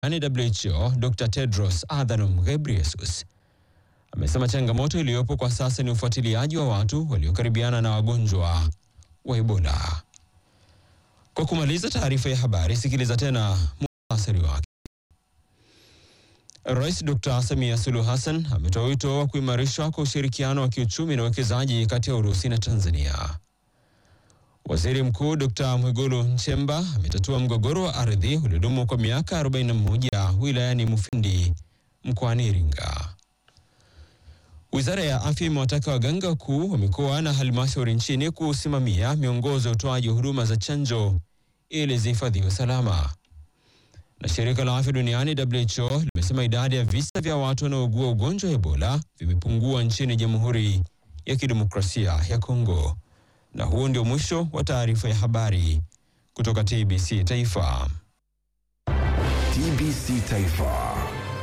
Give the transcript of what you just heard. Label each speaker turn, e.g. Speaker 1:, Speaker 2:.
Speaker 1: WHO Dr. Tedros Adhanom Ghebreyesus amesema changamoto iliyopo kwa sasa ni ufuatiliaji wa watu waliokaribiana na wagonjwa wa Ebola. Kwa kumaliza taarifa ya habari, sikiliza tena muhtasari wake. Rais Dr. Samia Suluhu Hassan ametoa wito wa kuimarishwa kwa ushirikiano wa kiuchumi na uwekezaji kati ya Urusi na Tanzania. Waziri Mkuu Dr. Mwigulu Nchemba ametatua mgogoro wa ardhi uliodumu kwa miaka 41 wilayani Mufindi mkoani Iringa. Wizara ya Afya imewataka waganga wakuu wa mikoa na halmashauri nchini kusimamia miongozo ya utoaji wa huduma za chanjo ili zihifadhiwe salama. Na shirika la afya duniani WHO limesema idadi ya visa vya watu wanaougua ugonjwa wa Ebola vimepungua nchini Jamhuri ya Kidemokrasia ya Kongo. Na huo ndio mwisho wa taarifa ya habari kutoka TBC Taifa.
Speaker 2: TBC Taifa,